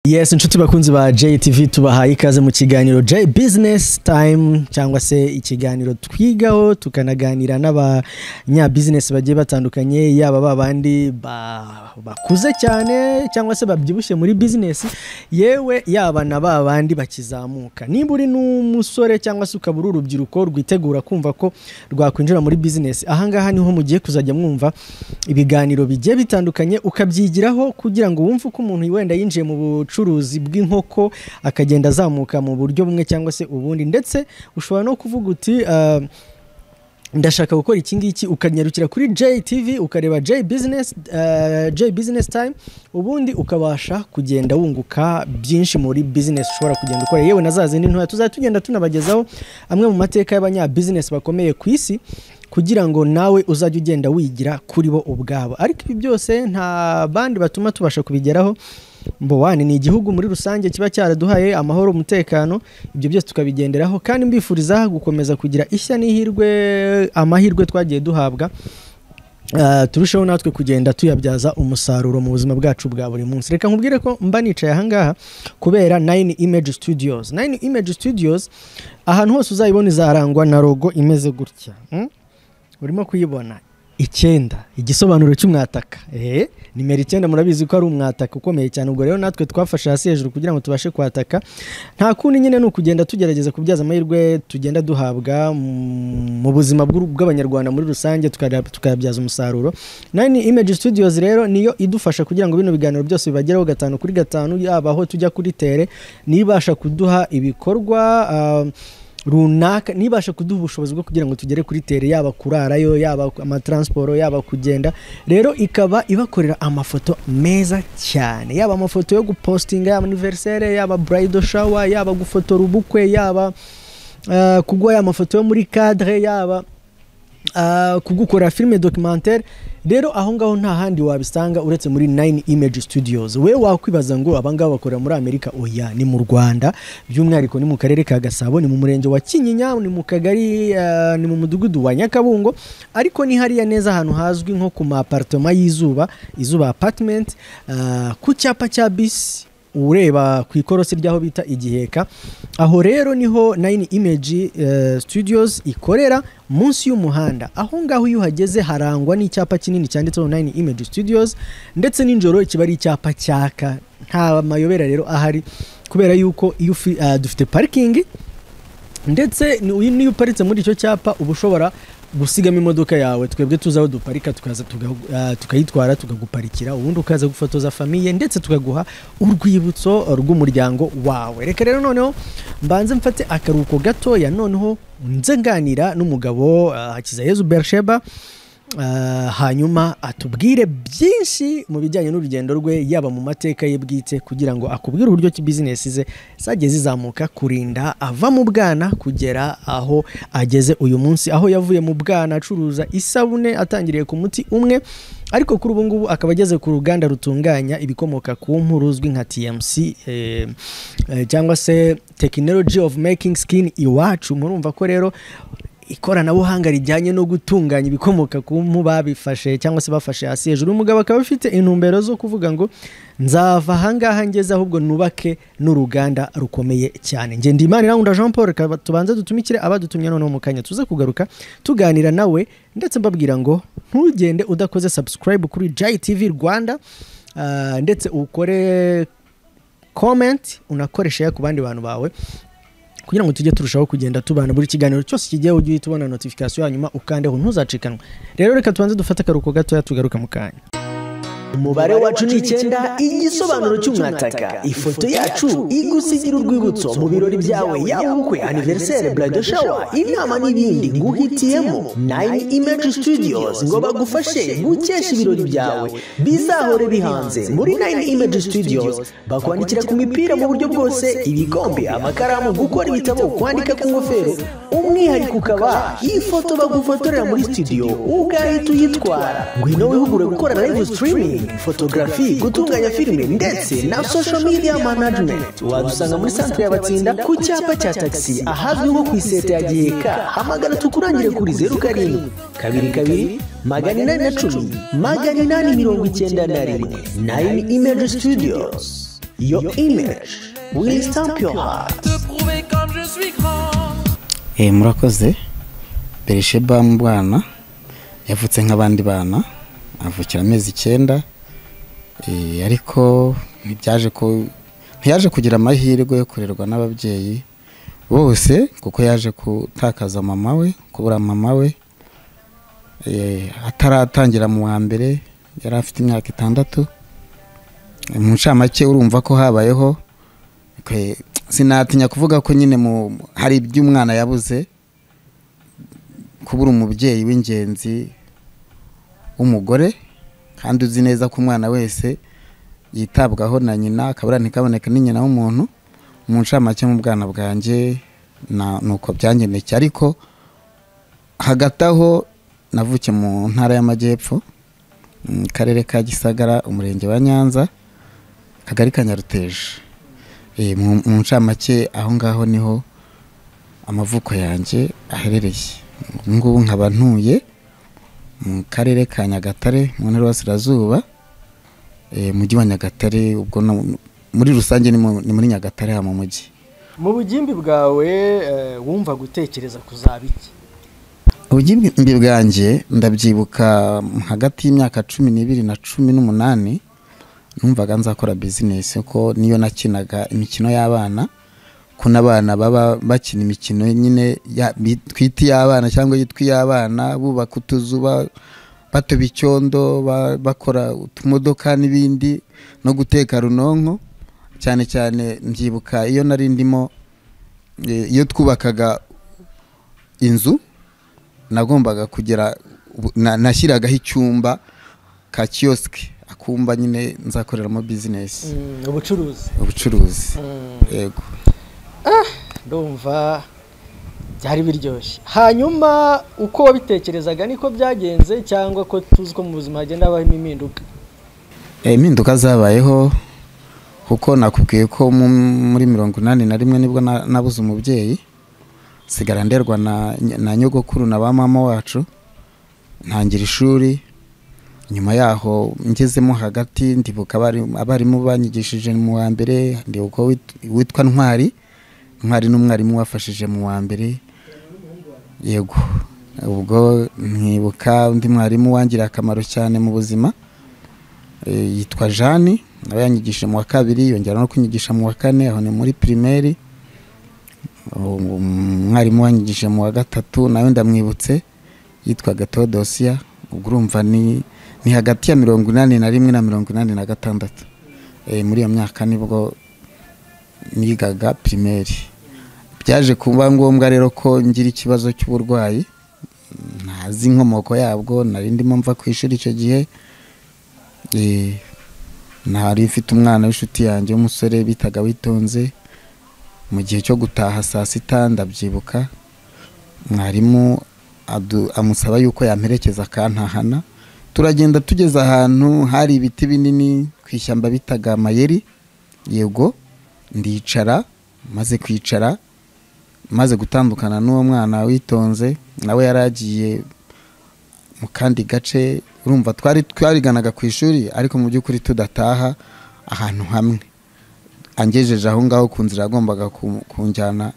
yes inshuti bakunzi ba jtv tubahaye ikaze mu kiganiro j business time cyangwa se ikiganiro twigaho tukanaganira n'abanyabizinesi bagiye batandukanye yaba ba bandi ba- bakuze cyane cyangwa se babyibushye muri bizinesi yewe yaba na ba bandi bakizamuka nimba uri n'umusore cyangwa se ukaba uri urubyiruko rwitegura kumva ko rwakwinjira muri bizinesi ahangaha niho mugiye kuzajya mwumva ibiganiro bigiye bitandukanye ukabyigiraho kugira ngo wumve uko umuntu wenda yinjiye mu bucuruzi bw'inkoko akagenda azamuka mu buryo bumwe cyangwa se ubundi ndetse ushobora no kuvuga uti "Ah, ndashaka gukora iki ngiki ukanyarukira kuri JTV ukareba J business ah, J business time ubundi ukabasha kugenda wunguka byinshi muri business ushobora kugenda ukora yewe na za zindi ntoya tuzajya tugenda tunabagezaho amwe mu mateka y'abanyabusiness bakomeye ku isi kugira ngo nawe uzajye ugenda wigira kuri bo ubwabo ariko ibi byose nta bandi batuma tubasha kubigeraho mbowani ni igihugu muri rusange kiba cyaraduhaye amahoro umutekano ibyo byose tukabigenderaho kandi mbifuriza gukomeza kugira ishya n'ihirwe amahirwe twagiye duhabwa Uh, turusheho natwe kugenda tuyabyaza umusaruro mu buzima bwacu bwa buri munsi reka nkubwire ko mba nicaye ahangaha kubera 9 image studios 9 image studios ahantu hose uzayibona izarangwa na logo imeze gutya mm? urimo kuyibona icyenda igisobanuro cy'umwataka ehe nimero icyenda murabizi ko ari umwataka ukomeye cyane ubwo rero natwe twafashe hasi hejuru kugira ngo tubashe kwataka nta kundi nyine ni ukugenda tugerageza kubyaza amahirwe tugenda duhabwa mm, mu buzima bw'u- bw'abanyarwanda muri rusange tukaya- tukayabyaza umusaruro nani image studios rero niyo idufasha kugira ngo bino biganiro byose bibageraho gatanu kuri gatanu yaba aho tujya kuri tere nibasha kuduha ibikorwa ah, runaka nibasha kuduha ubushobozi bwo kugira ngo tugere kuri tere yaba kurarayo yaba amataransiporo yaba kugenda rero ikaba ibakorera amafoto meza cyane yaba amafoto yo gupostinga yaba aniverisere yaba burayido shawa yaba gufotora ubukwe yaba eh, kuguha ya mafoto yo muri kadire yaba ah, kugukora filime documentaire rero aho ngaho nta handi wabisanga uretse muri 9 image studios we wakwibaza ngo abangaba bakorera muri amerika oya ni mu rwanda by'umwihariko ni mu karere ka gasabo ni mu murenge wa kinyinya ni mu kagari ah, ni mu mudugudu wa nyakabungo ariko ni hariya neza ahantu hazwi nko ku maapartoma y'izuba izuba apartment ah, ku cyapa cya bisi ureba ku ikorosi ry'aho bita igiheka aho rero niho nayini imeji studios ikorera munsi y'umuhanda aho ngaho iyo uhageze harangwa n'icyapa kinini cyanditseho nayini imeji studios ndetse n'ijoro kiba ari icyapa cyaka nta mayobera rero ahari kubera yuko iyo ufi- ah, dufite parikingi ndetse ni- niyo uparitse muri icyo cyapa uba ushobora gusigamo imodoka yawe twebwe tuzi aho duparika tukaza tuga- ah, tukayitwara tukaguparikira ubundi ukaza gufotoza famiye ndetse tukaguha urwibutso rw'umuryango wawe reka rero noneho mbanze mfate akaruhuko gatoya noneho nze nganira n'umugabo ah, hakizayezu bersheba Ah, hanyuma atubwire byinshi mu bijyanye n'urugendo rwe yaba mu mateka ye bwite kugira ngo akubwire uburyo ki bizinesi ze zagiye zizamuka kurinda ava mu bwana kugera aho ageze uyu munsi aho yavuye mu bwana acuruza isabune atangiriye ku muti umwe ariko kuri ubu ngubu akaba ageze ku ruganda rutunganya ibikomoka ku mpu ruzwi nka TMC eh, eh, cyangwa se Technology of Making Skin Iwacu murumva ko rero ikoranabuhanga rijyanye no gutunganya ibikomoka ku mpu babifashe cyangwa se bafashe hasi hejuru umugabo akaba afite intumbero zo kuvuga ngo nzava ahangaha ngeze ahubwo nubake n'uruganda rukomeye cyane nge ndimanirangunda jean paul reka tubanze dutumikire abadutumye noneho mu kanya tuze kugaruka tuganira nawe ndetse mbabwira ngo ntugende udakoze subscribe kuri jayi tv rwanda ah, ndetse ukore comment unakoresha ku bandi bantu bawe kugira ngo tujye turushaho kugenda tubana buri kiganiro cyose kigiye ujye uhita ubona notification hanyuma ukandeho ntuzacikanwe rero reka tubanze dufate akaruhuko gatoya tugaruka mu kanya umubare wacu ni icyenda igisobanuro cy'umwataka ifoto yacu igusigira urwibutso mu birori byawe yaba ubukwe aniverisere buraydo shawa inama n'ibindi guhitiyemo nayini imeji situdiyozi ngo bagufashe gukesha ibirori byawe bizahore bihanze muri nayini imeji situdiyozi bakwandikira ku mipira mu buryo bwose ibikombe amakaramu gukora ibitabo kwandika ku ngofero umwihariko ukaba ifoto bagufotorera muri studio ugahita uyitwara ngwino wihugure gukora live streaming photography gutunganya filime ndetse na social media management wadusanga muri centre y'abatsinda ku cyapa cya taxi ahazwi nko ku iseta ya giheka hamagara tukurangire kuri zeru karindwi kabiri kabiri magana inani na cumi magana inani mirongo icyenda na rimwe nayini imeji studios your image will stamp your heart te prouver comme je suis grand. Eh, murakoze berisheba mu bwana yavutse nk'abandi bana avukira amezi icyenda Eh, ariko ntibyaje ko ntiyaje kugira amahirwe yo kurerwa n'ababyeyi bose kuko yaje gutakaza mama we kubura mama we Eh, ataratangira mu wa mbere yari afite imyaka itandatu Eh, mu ncamake urumva ko habayeho Okay, sinatinya kuvuga ko nyine mu hari iby'umwana yabuze kubura umubyeyi w'ingenzi w'umugore kandi uzi neza ko umwana wese yitabwaho na nyina akabura ntikaboneke ni nyina w'umuntu mu ncamake mu bwana bwanjye na- ni uko byangenekeye ariko hagati aho navukiye mu ntara y'amajyepfo mu karere ka gisagara umurenge wa nyanza akagari ka nyaruteje Eh, mu mu ncamake aho ngaho niho amavuko yanjye aherereye ubu ngubu nkaba ntuye mu karere ka nyagatare mu ntara y'uburasirazuba eh, mujyi wa nyagatare ubwo no- muri rusange ni mu- ni muri nyagatare ha mu mujyi mu bugimbi bwawe eh, wumva gutekereza kuzaba iki ubugimbi bwanjye ndabyibuka hagati y'imyaka cumi n'ibiri na cumi n'umunani numvaga nzakora bizinesi kuko niyo nakinaga imikino y'abana ko n'abana baba bakina imikino nyine ya- bi- twita iy'abana cyangwa yitwa iy'abana bubaka utuzu ba- batoba icyondo ba- bakora utumodoka n'ibindi no guteka runonko cyane cyane mbyibuka iyo nari ndimo eh, iyo twubakaga inzu nagombaga kugira ubu- na- nashyiragaho icyumba ka kiyosike akumba nyine nzakoreramo bizinesi Mm, ubucuruzi ubucuruzi Mm, yego ndumva byari biryoshye hanyuma uko wabitekerezaga niko byagenze cyangwa ko tuzi ko mu buzima hagenda habamo impinduka Eh, impinduka zabayeho kuko nakubwiye ko mu- muri mirongo inani na rimwe nibwo na- nabuze umubyeyi sigara nderwa na na nyogokuru na ba mama wacu ntangira ishuri nyuma yaho ngezemo hagati ndibuka abari- abarimu banyigishije mu wa mbere ndibuka wit- witwa ntwari ntwari n'umwarimu wafashije mu wa mbere yego ubwo nkibuka undi mwarimu wangiriye akamaro cyane mu buzima Eh, yitwa Jani nawe yanyigishije mu wa kabiri yongera no kunyigisha mu wa kane aho ni muri primaire Um, umwarimu wanyigishije mu wa gatatu nawe ndamwibutse yitwaga Teodosia ubwo urumva ni ni hagati ya mirongo inani na rimwe na mirongo inani na gatandatu Eh, muri iyo myaka nibwo nigaga primaire byaje kuba ngombwa rero ko ngira ikibazo cy'uburwayi ntazi inkomoko yabwo nari ndimo mva ku ishuri icyo gihe Eh, nari mfite umwana w'inshuti yanjye w'umusore bitaga witonze mu gihe cyo gutaha saa sita ndabyibuka mwarimu adu- amusaba yuko yamperekeza akantahana turagenda tugeze ahantu hari ibiti binini ku ishyamba bitaga mayeri yego ndicara maze kwicara maze gutandukana n'uwo mwana witonze nawe yari agiye mu kandi gace urumva twari twariganaga ku ishuri ariko mu by'ukuri tudataha ahantu hamwe angejeje aho ngaho ku nzira yagombaga ku- kunjyana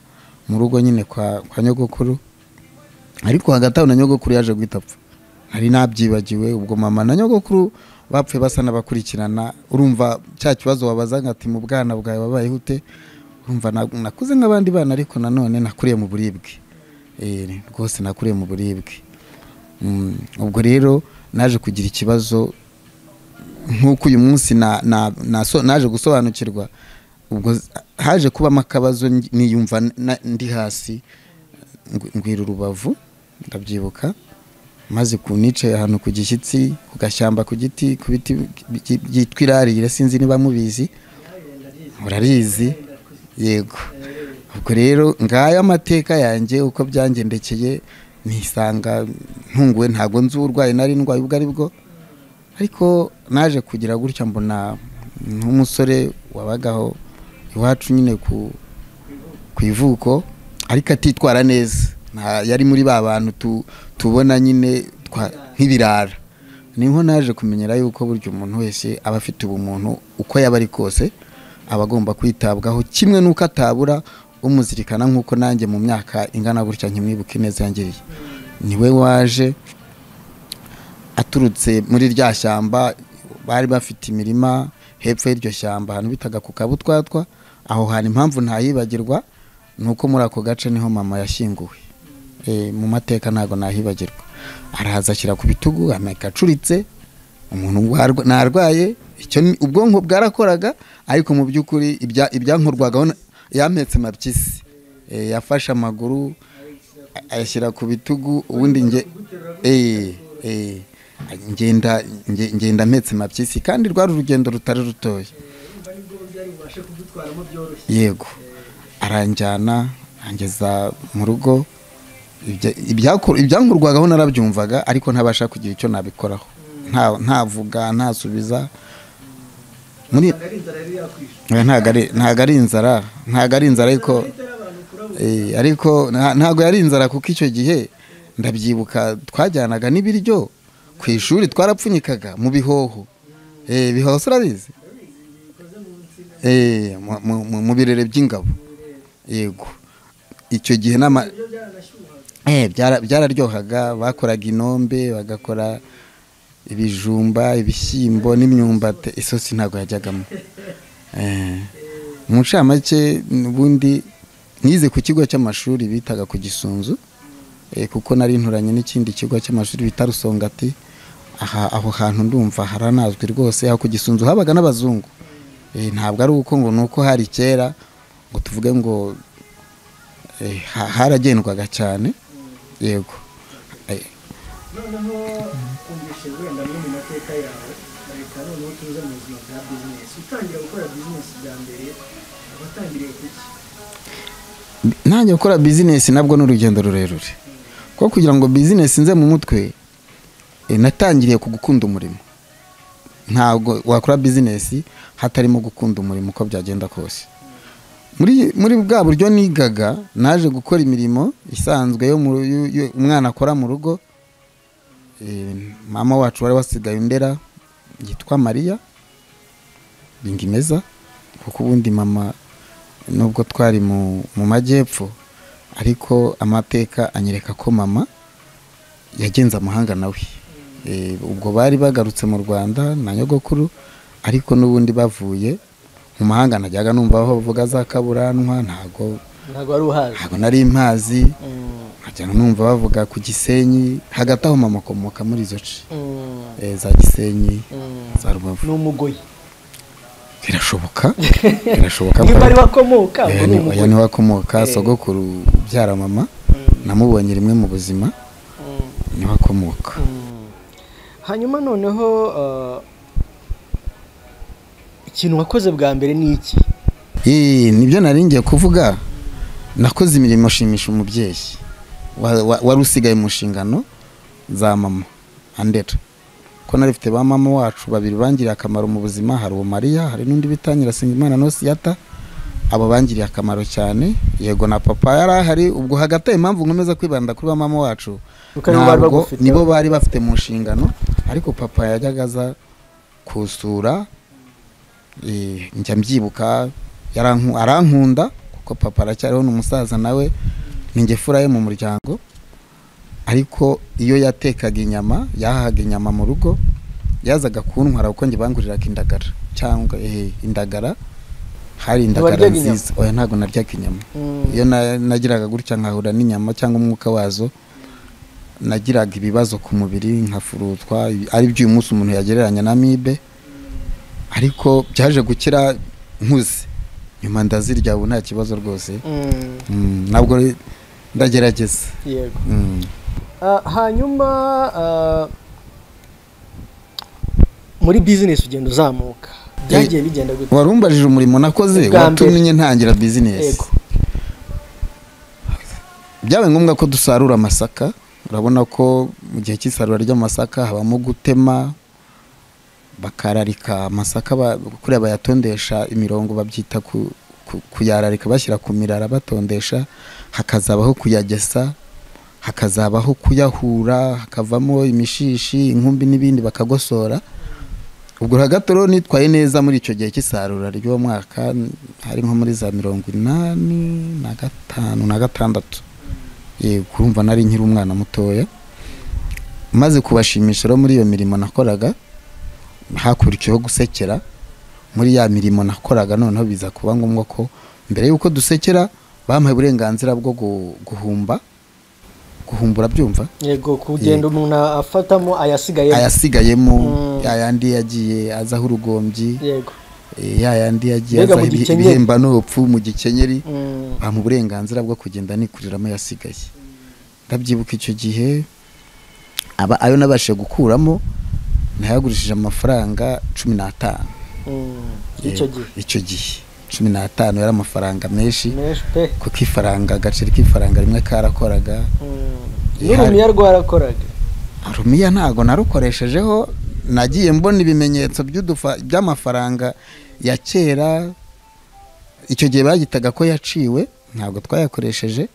mu rugo nyine kwa, kwa nyogokuru ariko hagati aho na nyogokuru yaje guhita apfa nari nabyibagiwe ubwo mama na nyogokuru bapfuye basa n'abakurikirana urumva cya kibazo wabazaga ati mu bwana bwawe wabaye ute urumva na- nakuze nk'abandi bana ariko nanone nakuriye mu buribwe Eh, rwose nakuriye mu buribwe Mm, ubwo rero naje kugira ikibazo nk'uko uyu munsi na- na- naso- naje gusobanukirwa ubwo z- haje kubamo akabazo ngi- niyumva na- ndi hasi ngw- ngwira urubavu ndabyibuka maze ku nicaye ahantu ku gishyitsi ku gashyamba ku giti ku biti bi- bi- byitwa irarire sinzi niba mubizi urarizi yego ubwo rero ngayo amateka yanjye uko byangendekeye nisanga ntunguwe ntabwo nzi uburwayi nari ndwaye ubwo ari bwo ariko naje kugira gutya mbona nk'umusore wabagaho iwacu nyine ku ku ivuko ariko atitwara neza Nta- yari muri ba bantu tu- tubona nyine twa- nk'ibirara niho naje kumenyera yuko burya umuntu wese aba afite ubumuntu uko yaba ari kose aba agomba kwitabwaho kimwe n'uko atabura umuzirikana nk'uko nanjye mu myaka ingana gutya nkimwibuke neza yangiriye niwe waje aturutse muri rya shyamba bari bafite imirima hepfo y'iryo shyamba ahantu bitaga ku kabutwatwa aho hantu impamvu ntayibagirwa ni uko muri ako gace niho mama yashyinguwe Eh, mu mateka ntabwo nahibagirwa arahaza ashyira ku bitugu ameka acuritse umuntu warwa- narwaye icyo ni- ubwonko bwarakoraga ariko mu by'ukuri ibya- ibyankorwagaho na- yampetse mabyizi Eh, yafashe amaguru a- ayashyira ku bitugu ubundi nge eh, eh, ngenda nge- ngenda mpetse mabyizi kandi rwari urugendo rutari rutoya yego aranjyana angeza mu rugo ibya- ibyakor- ibyankurwagaho narabyumvaga ariko ntabasha kugira icyo nabikoraho nta- ntavuga ntasubiza muri Eh, ntago ari- ntago ari inzara ntago ari inzara ariko Eh, ariko nta- ntago yari inzara kuko icyo gihe ndabyibuka twajyanaga n'ibiryo ku ishuri twarapfunyikaga mu bihoho Eh, ibihoho urabizi Eh, mu- mu- mu- mu birere by'ingabo yego icyo gihe n'ama Eh, byara- byararyohaga bakoraga inombe bagakora ibijumba ibishyimbo n'imyumbati isosi ntabwo yajyagamo Eh, mu ncamake ubundi nize ku kigo cy'amashuri bitaga ku gisunzu eh, kuko nari nturanye n'ikindi kigo cy'amashuri bita rusongati aha aho hantu ndumva haranazwi rwose aho ku gisunzu habaga n'abazungu Eh, ntabwo ari uko ngo ni uko hari kera ngo tuvuge ngo eh, ha- haragendwaga cyane yego Eh, noneho umvise wenda muri mu mateka yawe reka noneho tuze mu buzima bwa bizinesi utangira gukora bizinesi bwa mbere watangiriye kuki nanjye gukora bizinesi nabwo ni urugendo rurerure kuko kugira ngo bizinesi nze mu mutwe eh, natangiriye ku gukunda umurimo ntabwo wakora bizinesi hatarimo gukunda umurimo uko byagenda kose muri muri bwa buryo nigaga naje gukora imirimo isanzwe yo mu- yu- yu- umwana akora mu rugo Eh, mama wacu wari wasigaye ndera yitwa mariya bingimeza kuko ubundi mama nubwo twari mu mu majyepfo ariko amateka anyereka ko mama yagenze amahanga nawe Eh, ubwo bari bagarutse mu rwanda na nyogokuru ariko n'ubundi bavuye mu mahanga najyaga numva aho bavuga za kaburanwa ntago ntabwo wari uhaje ntago nari mpazi nkajya numva bavuga ku gisenyi hagati aho mama akomoka muri izo ce Eh, za gisenyi za rubavu ni umugoyi birashoboka birashoboka niba ari wakomoka ubwo ni oya umugoyi niwe akomoka sogokuru ubyara mama namubonye rimwe mu buzima niwe akomoka hanyuma noneho eh, ikintu wakoze bwa mbere ni iki Ee, nibyo nari ngiye kuvuga nakoze imirimo shimisha umubyeyi Wa- wa- wari usigaye mu nshingano za mama andera ko nari mfite ba mama wacu babiri bangiriye akamaro mu buzima hari uwo mariya hari n'undi bitangira singimana nosiyata abo bangiriye akamaro cyane yego na papa yari ahari ubwo hagati aho impamvu nkomeza kwibanda kuri ba mama wacu Kuko aribo bari ntabwo bagufite. nibo bari bafite mu nshingano ariko papa yajyaga aza kusura Eh, njya mbyibuka yaranku- arankunda kuko papa aracyariho ni umusaza nawe ni njye fura ye mu muryango ariko iyo yatekaga inyama yahahaga inyama mu rugo yazaga kuntwara kuko njye banguriraga indagara cyangwa eh, indagara hari indagara Ntiwaryaga inyama? nziza oya ntabwo naryaga inyama iyo na- nagiraga gutya nkahura n'inyama cyangwa umwuka wazo nagiraga ibibazo ku mubiri nkafurutwa ari byo uyu munsi umuntu yagereranya na mibe ariko byaje gukira nkuze nyuma ndazirya ubu nta kibazo rwose Mm, Mm, ntabwo re- ndagerageza yego Mm. Ah, hanyuma ah, muri bizinesi ugenda uzamuka byagiye bigenda gute wari umbajije umurimo nakoze Ubwa mbere. watumye ntangira bizinesi yego byabaye ngombwa ko dusarura amasaka urabona ko mu gihe cy'isarura ry'amasaka habamo gutema bakararika amasaka ba- kuriya bayatondesha imirongo babyita ku- ku- kuyararika bashyira ku mirara batondesha hakazabaho kuyagesa hakazabaho kuyahura hakavamo imishishi inkumbi n'ibindi bakagosora ubwo hagati rero nitwaye neza muri icyo gihe cy'isarura ry'uwo mwaka hari nko muri za mirongo inani na gatanu na gatandatu Yego, urumva nari nkiri umwana mutoya maze kubashimisha rero muri iyo mirimo nakoraga hakurikiyeho gusekera muri ya mirimo nakoraga noneho biza kuba ngombwa ko mbere y'uko dusekera bampaye uburenganzira bwo gu- guhumba guhumbura byumva yego kugenda umuntu afatamo ayasigaye ayasigayemo Mm. ayandi yagiye azaho urugombyi yego eh, yayandi yagiye Mbega azaho mu ibi- gikenyeri. ibihemba n'ubupfu mu gikenyeri Mm. bampa uburenganzira bwo kugenda nikuriramo ayasigaye ndabyibuka icyo gihe aba ayo nabashije gukuramo ntayagurishije amafaranga cumi n'atanu Mm. icyo gihe icyo gihe cumi n'atanu yari amafaranga menshi menshi pe kuko ifaranga agaceri k'ifaranga rimwe karakoraga Mm. Ihari. n'urumiya rwarakoraga rumiya ntago narukoreshejeho nagiye mbona ibimenyetso by'udufa- by'amafaranga ya kera icyo gihe bagitaga ko yaciwe ntabwo twayakoresheje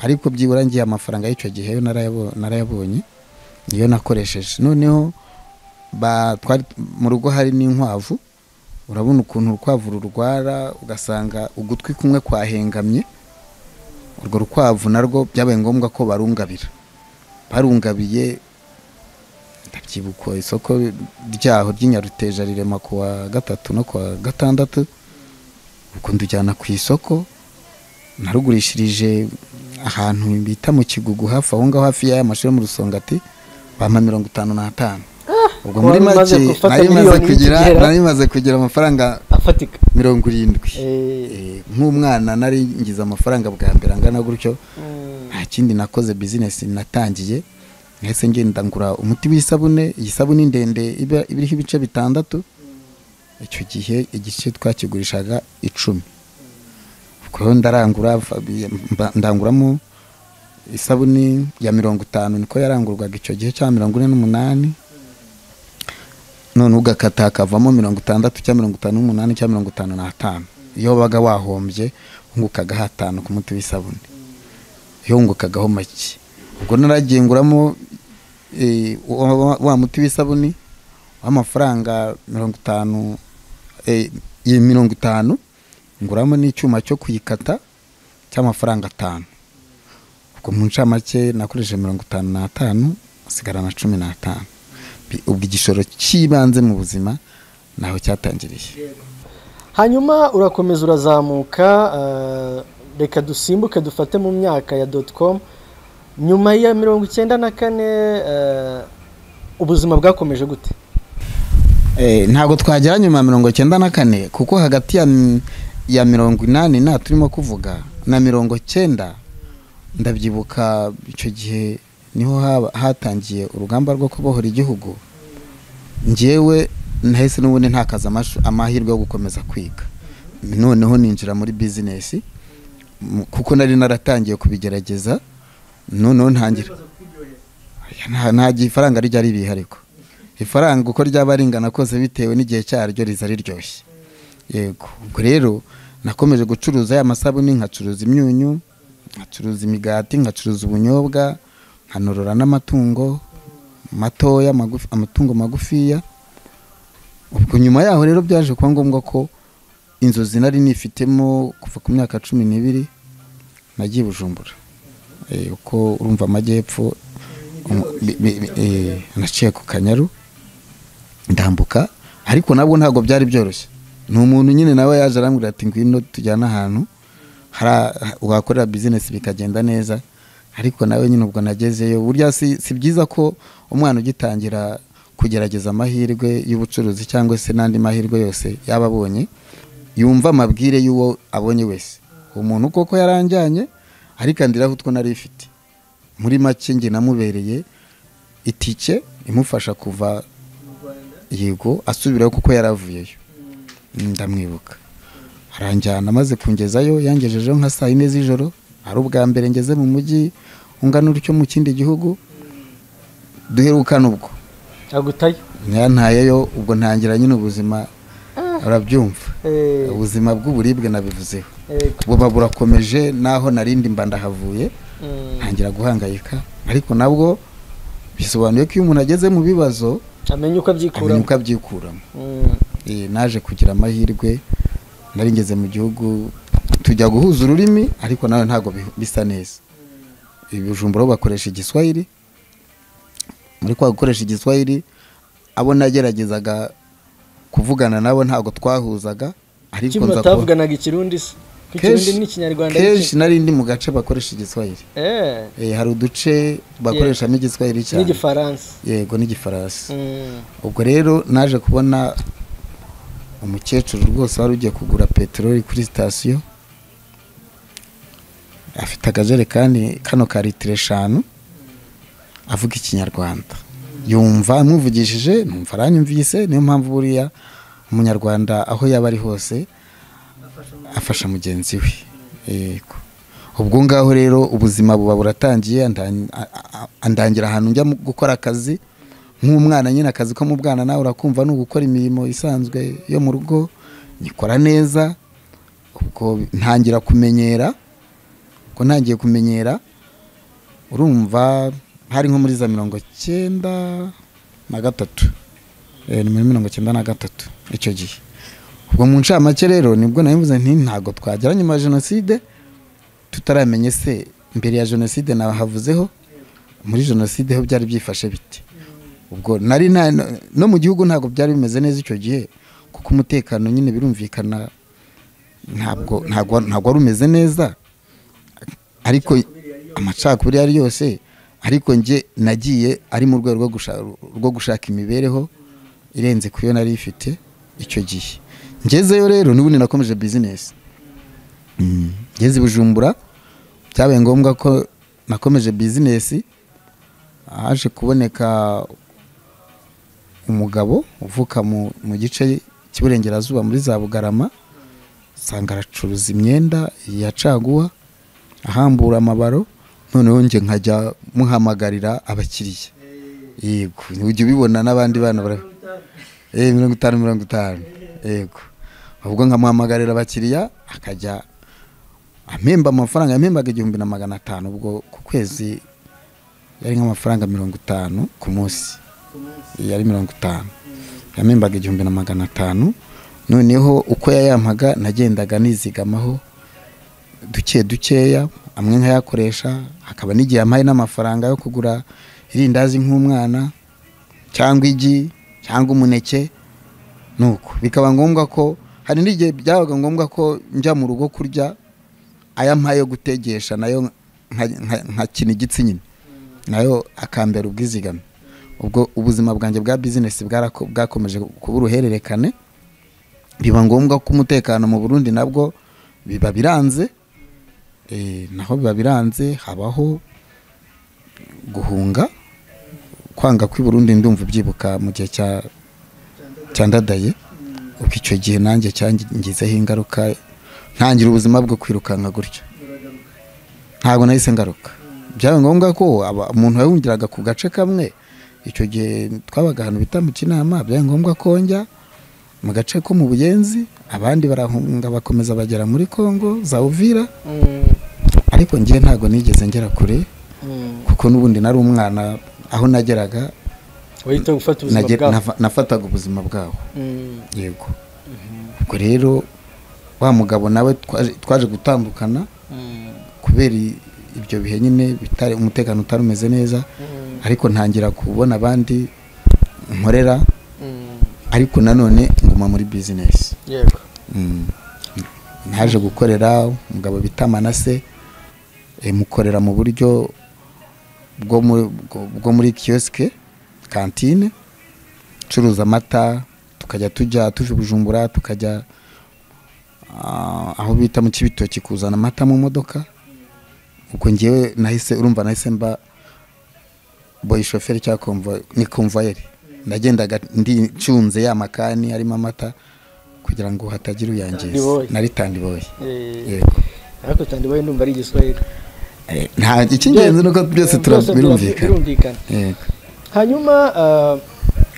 ariko byibura ngiye amafaranga y'icyo gihe yo narayabo- narayabonye niyo nakoresheje noneho ba- twari mu rugo hari n'inkwavu urabona ukuntu urukwavu rurwara ugasanga ugutwi kumwe kwahengamye urwo rukwavu narwo byabaye ngombwa ko barungabira barungabiye ndabyibuka isoko ryaho ry'inyaruteja rirema ku wa gatatu no ku wa gatandatu ubwo ndujyana ku isoko narugurishirije ahantu bita mu kigugu hafi aho ngaho hafi y'aya mashuri yo mu rusongati bampa mirongo itanu n'atanu ubwo Wari muri umaze make gufata nari maze miliyoni kugira y'ikigera. nari maze kugira amafaranga afatika mirongo irindwi Eh, Eh, nk'umwana nari ngize amafaranga bwa mbere angana gutyo mm. nta kindi nakoze bizinesi natangiye ndetse ngenda ngura umuti w'isabune iyi sabune ndende iba- iba iriho ibice bitandatu icyo gihe igice twakigurishaga icumi ubwo rero ndarangura fa- bi- mba- ndanguramo isabune ya mirongo itanu niko yarangurwaga icyo gihe cya mirongo ine n'umunani none ugakata hakavamo mirongo itandatu cyangwa mirongo itanu n'umunani cyangwa mirongo itanu n'atanu iyo wabaga wahombye wungukagaho atanu ku muti w'isabune yungukagaho make ubwo naragenguramo wa muti w'isabuni w'amafaranga mirongo itanu eh, iyi mirongo itanu nguramo n'icyuma cyo kuyikata cy'amafaranga atanu ubwo mu ncamake nakoresheje mirongo itanu n'atanu hasigara na cumi n'atanu Bi- ubwo igishoro cy'ibanze mu buzima ntaho cyatangiriye hanyuma urakomeza urazamuka eh, reka dusimbuke dufate mu myaka ya dotcom nyuma ya mirongo icyenda na kane eh, ubuzima bwakomeje gute Eh, ntabwo twagera nyuma ya mirongo icyenda na kane kuko hagati ya, mi- ya mirongo inani na turimo kuvuga na mirongo cyenda ndabyibuka icyo gihe niho haba- hatangiye urugamba rwo kubohora igihugu njyewe nahise n'ubundi ntakaza amashu- amahirwe yo gukomeza kwiga noneho ninjira muri bizinesi mu- kuko nari naratangiye kubigerageza noneho ntangira Nta- nta gihe ifaranga rijya ribiha ariko ifaranga uko ryaba ringana kose bitewe n'igihe cyaryo riza riryoshye yego ubwo rero nakomeje gucuruza ya masabune nkacuruza imyunyu nkacuruza imigati nkacuruza ubunyobwa nkanorora n'amatungo matoya magufi, amatungo magufiya ubwo nyuma yaho rero byaje kuba ngombwa ko inzozi nari nifitemo kuva ku myaka cumi n'ibiri nagiye i bujumbura Eh, uko urumva amajyepfo umu- bi- bi- bi- eh, naciye ku kanyaru ndambuka ariko nabwo ntabwo byari byoroshye ni umuntu nyine nawe yaje arambwira ati ngwino tujyane ahantu hari a- wakorera bizinesi bikagenda neza ariko nawe nyine ubwo nagezeyo burya si, si byiza ko umwana ugitangira kugerageza amahirwe y'ubucuruzi cyangwa se n'andi mahirwe yose yaba abonye yumva amabwire y'uwo abonye wese uwo muntu koko yaranjyanye arikandiraho utwo nari ifite muri make njye namubereye itike imufasha kuva yego asubirayo kuko yaravuyeyo ndamwibuka aranjyana amaze kungezayo yangejejeho nka saa yine z'ijoro ari ubwa mbere ngeze mu mujyi ungana utyo mu kindi gihugu duherukana ubwo agutayo ntayeyo ubwo ntangira nyine ubuzima urabyumva Eh, ubuzima bw'uburibwe nabivuzeho yego. buba burakomeje n'aho narindi mba ndahavuye Mm, ntangira guhangayika ariko nabwo bisobanuye ko iyo umuntu ageze mu bibazo amenya uko amenya abyikuramo uko abyikuramo Mm. Eh, naje kugira amahirwe nari ngeze mu gihugu tujya guhuza ururimi ariko nawe ntabwo bi- bisa neza ibijumbura bo bakoresha igiswahili muri kwa gukoresha igiswahili abo nageragezaga kuvugana nabo ntabwo twahuzaga ariko kimwe nza kuba- batavuganaga ikirundi se Ko ikirundi Kenshi- n'ikinyarwanda ari kenshi iki? nari ndi mu gace bakoresha igiswahili Eh, Eh, hari uduce bakoreshamo igiswahili cyane n'igifaransa yego n'igifaransa Mm. ubwo rero naje kubona umukecuru rwose wari ugiye kugura peteroli kuri sitasiyo afite akajerekani kano ka litiro eshanu avuga ikinyarwanda yumva amwuvugishije numva aranyumvise niyo mpamvu buriya umunyarwanda aho yaba ari hose afasha mugenzi we yego ubwo ngaho rero ubuzima buba buratangiye andan- a- a- andangira ahantu njya mu- gukora akazi nk'umwana nyine akazi ko mu bwana nawe urakumva ni ugukora imirimo isanzwe yo mu rugo nyikora neza ubwo ntangira kumenyera ko ntangiye kumenyera urumva hari nko muri za mirongo cyenda na gatatu Eh, ni muri mirongo cyenda na gatatu icyo gihe ubwo mu ncamake rero nibwo nabivuze nti ntabwo twagera nyuma ya jenoside tutaramenye se mbere ya jenoside nahavuzeho muri jenoside ho byari byifashe bite ubwo nari nta no mu gihugu ntabwo byari bimeze neza icyo gihe kuko umutekano nyine birumvikana ntabwo ntabwo ntabwo wari umeze neza ariko amacakubiri yari yose ariko njye nagiye ari mu rwego rwo gushaka, rwo gushaka imibereho irenze ku yo nari ifite icyo gihe ngezeyo rero n'ubundi nakomeje bizinesi Mm. ngeze i bujumbura byabaye ngombwa ko nakomeje bizinesi haje kuboneka umugabo uvuka mu, mu gice cy'iburengerazuba muri za bugarama usanga aracuruza imyenda ya caguwa ahambura amabaro noneho njye nkajya muhamagarira abakiriya yego ujya ubibona n'abandi bana bara- eh mirongo itanu mirongo itanu yego ubwo nkamuhamagarira abakiriya akajya ampemba amafaranga yampembaga igihumbi na magana atanu ubwo ku kwezi yari nk'amafaranga mirongo itanu ku munsi yari mirongo itanu yamembaga igihumbi na magana atanu noneho uko yayampaga nagendaga nizigamaho duke dukeya amwe nkayakoresha hakaba n'igihe ampaye n'amafaranga yo kugura irindazi nk'umwana cyangwa igi cyangwa umuneke nuko bikaba ngombwa ko hari n'igihe byabaga ngombwa ko njya mu rugo kurya aya mpaye yo gutegesha nayo nka- nka- nkakina igitsi nyine nayo akambera ubwizigame ubwo ubuzima bwanjye bwa bizinesi bwarako- bwakomeje kuba uruhererekane biba ngombwa ko umutekano mu burundi nabwo biba biranze Eh, naho biba biranze habaho guhunga kwanga kw'i burundi ndumva ubyibuka mu gihe cya cyandadaye ubwo icyo gihe nanjye cyangizeho ingaruka ntangira ubuzima bwo kwirukanka gutyo ntabwo nahise ngaruka byaba ngombwa ko aba- umuntu yahungiraga ku gace kamwe icyo gihe twabaga ahantu bita mu kinama byaba ngombwa ko njya mu gace ko mu buyenzi abandi barahunga bakomeza bagera muri congo za uvira Mm. ariko njye ntabwo nigeze ngera kure Mm. kuko n'ubundi nari umwana aho nageraga wahita gufata ubuzima nage- bwawe nafa- nafataga ubuzima bwaho Mm. yego ubwo rero wa mugabo nawe twaje- twaje gutandukana Mm. kubera i- ibyo bihe nyine bitari umutekano utari umeze neza ariko ntangira kubona abandi nkorera Mm. ariko nanone nguma muri bizinesi yego Mm. naje gukorera umugabo bita manase eh, mukorera mu buryo bwo mu- bwo- bwo muri kiyosike kantine curuza amata tukajya tujya tuve bujumbura tukajya ah, aho bita mu kibitoki kuzana amata mu modoka ubwo ngewe nahise urumva nahise mba boyi shoferi cyangwa konvo- ni konvayeri nagendaga ndi nshunze ya makani arimo amata kugira ngo hatagira uyangiza Tandiboyi. nari tandiboye Eh, yego ariko tandibaye ndumva ari igiswahili Eh, nta icy'ingenzi ni uko byose tura- Byose birumvikana birumvikana yego hanyuma ah,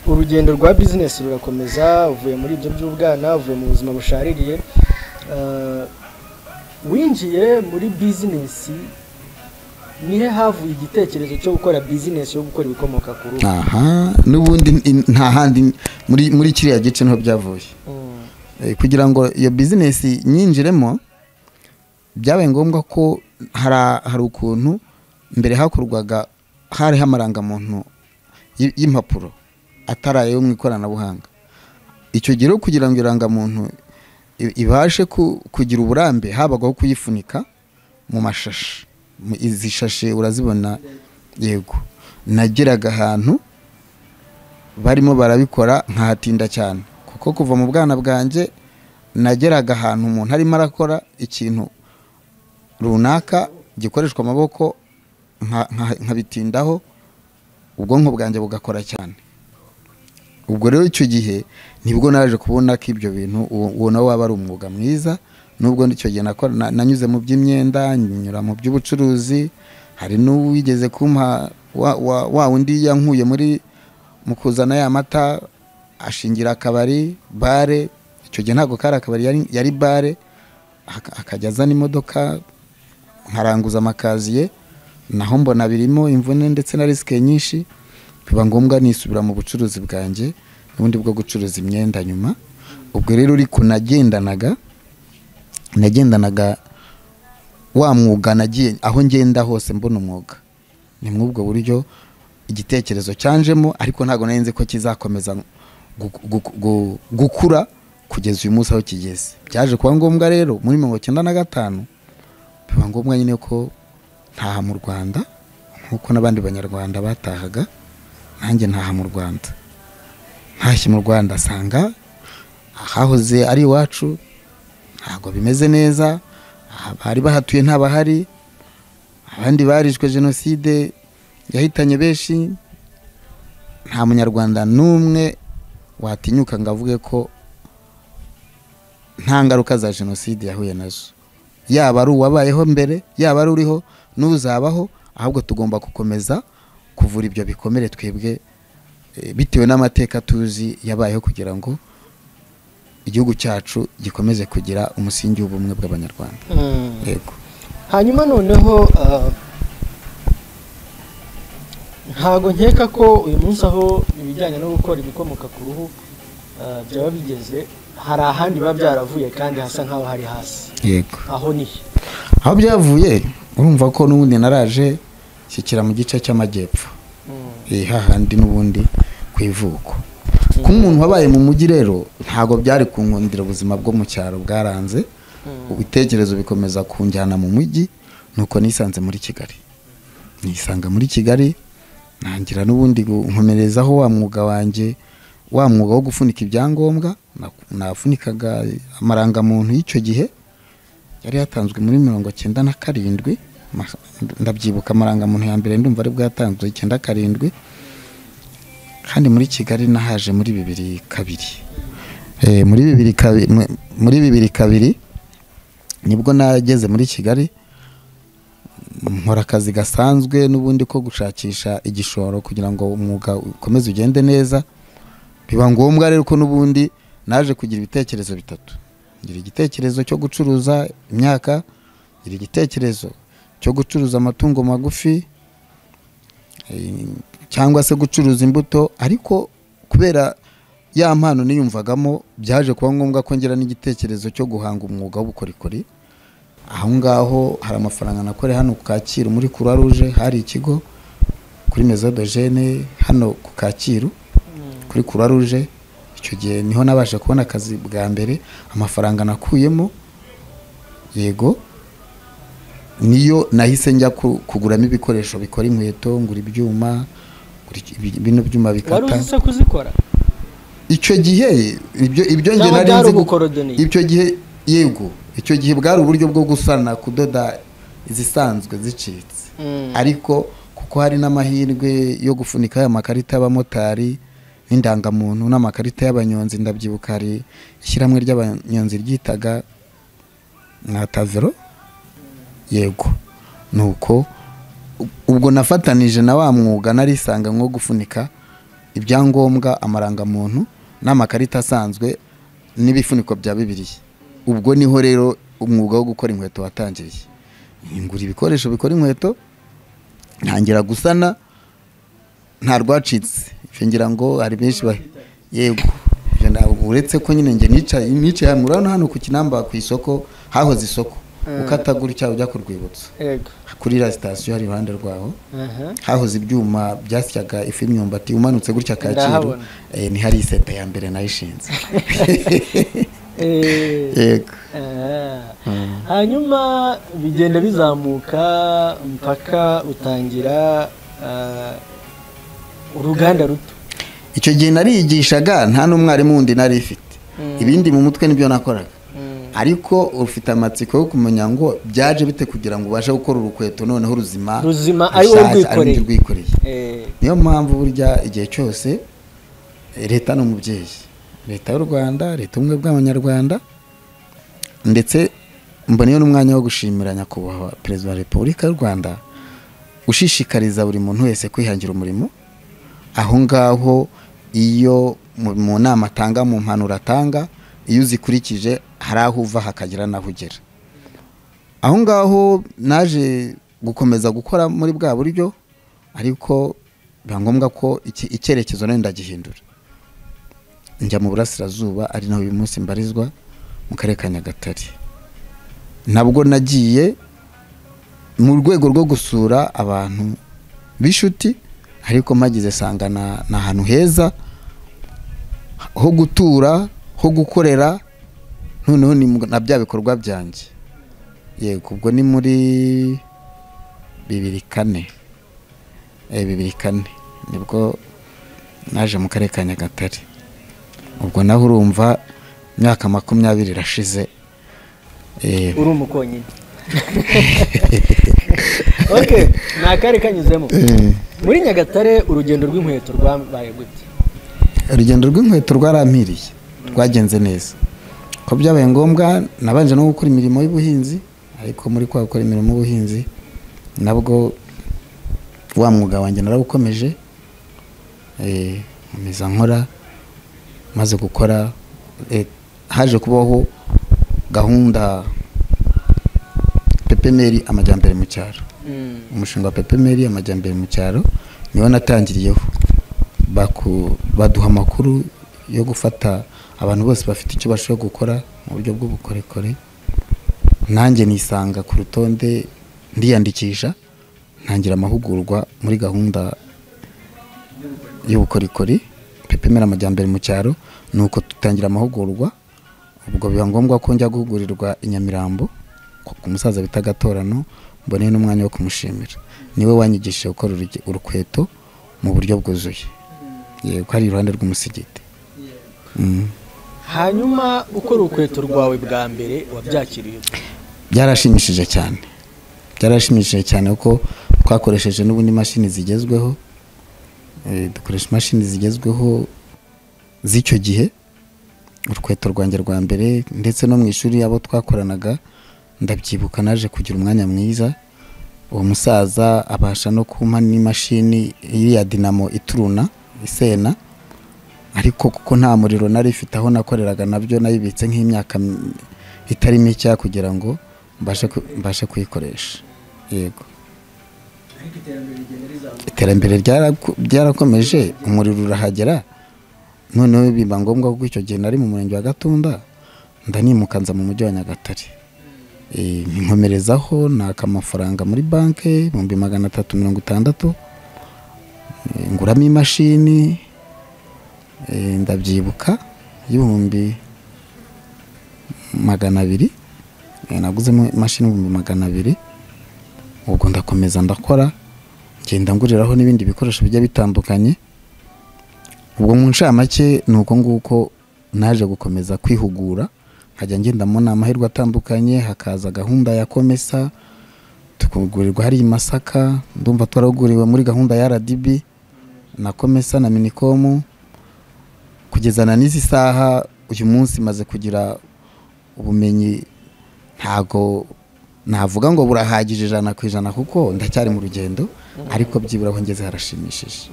urugendo rwa bizinesi rurakomeza uvuye muri ibyo by'ubwana uvuye mu buzima bushaririye ah, winjiye muri bizinesi nihe havuye igitekerezo cyo gukora bizinesi yo gukora ibikomoka ku ruhu aha n'ubundi in- nta handi muri muri kiriya gice niho byavuye Mm. Eh, kugira ngo iyo bizinesi nyinjiremo byabaye ngombwa ko hari hari ukuntu mbere hakorwaga hariho amarangamuntu y- y'impapuro atari ayo mu ikoranabuhanga icyo gihe rero kugira ngo irangamuntu i- ibashe ku- kugira uburambe habagaho kuyifunika mu mashashi Mu- izi shashe urazibona yego nageraga ahantu barimo barabikora nkahatinda cyane kuko kuva mu bwana bwanjye nageraga ahantu umuntu arimo arakora ikintu runaka gikoreshwa amaboko nka- nka- nkabitindaho ubwonko bwanjye bugakora cyane ubwo rero icyo gihe nibwo naje kubona ko ibyo bintu uwo uwo nawe waba ari umwuga mwiza nubwo icyo gihe nakora- na- nanyuze mu by'imyenda nyura mu by'ubucuruzi hari n'uwigeze kumpa wa wa- wa wundi yankuye muri mu kuzana ya mata ashingira akabari bare icyo gihe ntabwo kari akabari yari, yari bare aka- akajya azana imodoka nkaranguza amakaziye naho mbona birimo imvune ndetse na risike nyinshi biba ngombwa nisubira mu bucuruzi bwanjye n'ubundi bwo gucuruza imyenda nyuma ubwo rero uri kunagendanaga nagendanaga wa mwuga nagiye aho ngenda hose mbona umwuga ni muri ubwo buryo igitekerezo cyanjemo ariko ntabwo nari nzi ko kizakomeza gu- gu- gu- gukura kugeza uyu munsi aho kigeze byaje kuba ngombwa rero muri mirongo icyenda na gatanu biba ngombwa nyine ko ntaha mu rwanda nk'uko n'abandi banyarwanda batahaga nanjye ntaha mu rwanda ntashye mu rwanda asanga ahahoze ari iwacu ntabwo bimeze neza abari bahatuye ntabahari abandi barishwe jenoside yahitanye benshi nta munyarwanda n'umwe watinyuka ngo avuge ko nta ngaruka za jenoside yahuye nazo yaba ari uwabayeho mbere yaba ari uriho n'uzabaho ahubwo tugomba gukomeza kuvura ibyo bikomere twebwe eh, bitewe n'amateka tuzi yabayeho kugira ngo igihugu cyacu gikomeze kugira umusingi w'ubumwe bw'abanyarwanda Mm. yego hanyuma noneho ah, ntago nkeka ko uyu munsi aho ibijyanye no gukora ibikomoka ku ruhu ah, byaba bigeze hari ahandi biba byaravuye kandi hasa nk'aho hari hasi yego aho nihe aho byavuye urumva ko n'ubundi naraje shyikira mu gice cy'amajyepfo Eh, hahandi n'ubundi ku ivuko kuba umuntu wabaye mu mujyi rero ntabwo byari ku nkundira ubuzima bwo mu cyaro bwaranze ibitekerezo bikomeza kunjyana mu mujyi nuko nisanze muri kigali nisanga muri kigali ntangira n'ubundi gu- nkomerezaho wa mwuga wanjye wa mwuga wo gufunika ibyangombwa na- nafunikaga amarangamuntu y'icyo gihe yari yatanzwe muri mirongo cyenda na karindwi ma- ndabyibuka amarangamuntu ya mbere ndumva ari bwatanzwe icyenda karindwi kandi muri kigali nahaje muri bibiri kabiri Eh, muri bibiri kabiri muri bibiri kabiri nibwo nageze muri kigali nkora akazi gasanzwe n'ubundi ko gushakisha igishoro kugira ngo umwuga ukomeze ugende neza biba ngombwa rero ko n'ubundi naje kugira ibitekerezo bitatu ngira igitekerezo cyo gucuruza imyaka ngira igitekerezo cyo gucuruza amatungo magufi eh, cyangwa se gucuruza imbuto ariko kubera ya mpano niyumvagamo byaje kuba ngombwa ko ngira n'igitekerezo cyo guhanga umwuga w'ubukorikori aho ngaho hari amafaranga nakore hano ku Kacyiru muri Croix Rouge hari ikigo kuri Maison de Jeunes hano ku Kacyiru kuri Croix Rouge icyo gihe niho nabasha kubona akazi bwa mbere amafaranga nakuyemo yego niyo nahise njya ku- kuguramo ibikoresho bikora inkweto ngura ibyuma ngura iki- ibi- bino byuma wari bikata uzi se kuzikora icyo gihe ibyo ibyo njye Cyangwa nari byari nzi gu- ubukorodoniye? icyo gihe yego icyo gihe bwari uburyo bwo gusana kudoda izisanzwe zicitse Mm. ariko kuko hari n'amahirwe yo gufunika aya makarita y'abamotari n'indangamuntu n'amakarita y'abanyonzi ndabyibuka hari ishyirahamwe ry'abanyonzi ryitaga nka tavero yego nuko u- ubwo nafatanije na wa mwuga narisanga nko gufunika ibyangombwa amarangamuntu n'amakarita asanzwe n'ibifuniko bya bibiliya ubwo niho rero umwuga wo gukora inkweto watangiriye ngura ibikoresho bikora inkweto ntangira gusana nta rwacitse Ibyo ngira ngo hari benshi ba yego ibyo ntabwo uretse ko nyine njye nicaye nicaye hano murabona hano ku kinamba ku isoko hahoze isoko ukatagura icyaha ujya ku rwibutso yego kuri iriya sitasiyo hari iruhande rwaho aha hahoze ibyuma byasyaga ifu y'imyumbati umanutse gutya kacyiru Ndahabona. eh, ni hari iseta ya mbere nayo ishinze Eh, yego ah. hanyuma bigenda bizamuka mpaka utangira ah, uruganda ruto icyo gihe nariyigishaga nta n'umwarimu wundi nari ifite ibindi mu mutwe nibyo nakoraga ariko ufite amatsiko yo kumenya ngo byaje bite kugira ngo ubashe gukora urukweto noneho ruzima Ruzima, ari wowe rushyashya, ari urwikoreye. wowe urwikoreye Eh, niyo mpamvu burya igihe cyose eh, leta ni umubyeyi leta y'u rwanda leta ubumwe bw'abanyarwanda ndetse mboneyeho n'umwanya wo gushimira nyakubahwa perezida wa repubulika y'u rwanda ushishikariza buri muntu wese kwihangira umurimo aho ngaho iyo mu mu nama atanga mu mpanuro atanga iyo uzikurikije hari aho uva hakagira n'aho ugera aho ngaho naje gukomeza gukora muri bwa buryo ariko biba ngombwa ko iki- icyerekezo nayo ndagihindura njya mu burasirazuba ari naho uyu munsi mbarizwa mu karere ka nyagatare nabwo nagiye mu rwego rwo gusura abantu b'inshuti ariko mpagize sanga na- ni ahantu heza ho gutura ho gukorera noneho ni mu- na bya bikorwa byanjye yego ubwo ni muri bibiri kane Eh, bibiri kane nibwo naje mu karere ka nyagatare ubwo naho urumva imyaka makumyabiri irashize Eh, uri umukonyine okay ni akari kanyuzemo eh, muri nyagatare urugendo rw'inkweto rwabaye gute urugendo rw'inkweto rwarampiriye rwagenze neza ko byabaye ngombwa nabanje no gukora imirimo y'ubuhinzi ariko muri kwa gukora imirimo y'ubuhinzi nabwo wa mwuga wanjye narawukomeje Eh, nkomeza nkora maze gukora eh, haje kubaho gahunda pepemeri amajyambere mu cyaro umushinga wa pepemeri amajyambere mu cyaro niwo natangiriyeho Baku- baduha amakuru yo gufata abantu bose bafite icyo bashobora gukora mu buryo bw'ubukorikori nanjye nisanga ku rutonde ndiyandikisha ntangira amahugurwa muri gahunda y'ubukorikori pepemera amajyambere mu cyaro ni uko dutangira amahugurwa ubwo biba ngombwa ko njya guhugurirwa i Nyamirambo ku ku musaza bita gatorano mboneye n'umwanya wo kumushimira niwe wanyigishije gukora uruge- urukweto mu buryo bwuzuye yego hari iruhande rw'umusigiti Mm. hanyuma ukora urukweto rwawe bwa mbere wabyakiriye ute? byarashimishije cyane byarashimishije cyane kuko twakoresheje n'ubundi imashini zigezweho Eh, dukoresha imashini zigezweho z'icyo gihe urukweto rwanjye rwa mbere ndetse no mu ishuri abo twakoranaga ndabyibuka naje kugira umwanya mwiza uwo musaza abasha no kumpa n'imashini iriya dinamo ituruna isena ariko kuko nta muriro nari ifite aho nakoreraga nabyo nayibitse nk'imyaka m- itari mike kugira ngo mbashe ku- mbashe kuyikoresha yego iterambere ryaraku- ryarakomeje umuriro urahagera noneho biba ngombwa kuko icyo gihe nari mu murenge wa gatunda ndanimuka nza mu mujyi wa nyagatare Eh, nkomerezaho naka amafaranga muri banki ibihumbi magana atatu mirongo itandatu Eh, nguramo imashini Eh, ndabyibuka y'ibihumbi magana abiri Eh, naguzemo imashini ibihumbi magana abiri ubwo ndakomeza ndakora ngenda nguriraho n'ibindi bikoresho bijya bitandukanye ubwo mu ncamake ni uko nguko naje gukomeza kwihugura nkajya ngendamo ni amahirwe atandukanye hakaza gahunda ya komesa tukagurirwa hari i masaka ndumva twaraguriwe muri gahunda ya rdb na komesa na minikomu kugezana n'izi saha uyu munsi maze kugira ubumenyi ntago navuga ngo burahagije ijana ku ijana kuko ndacyari mu rugendo ariko byibura aho ngeze harashimishije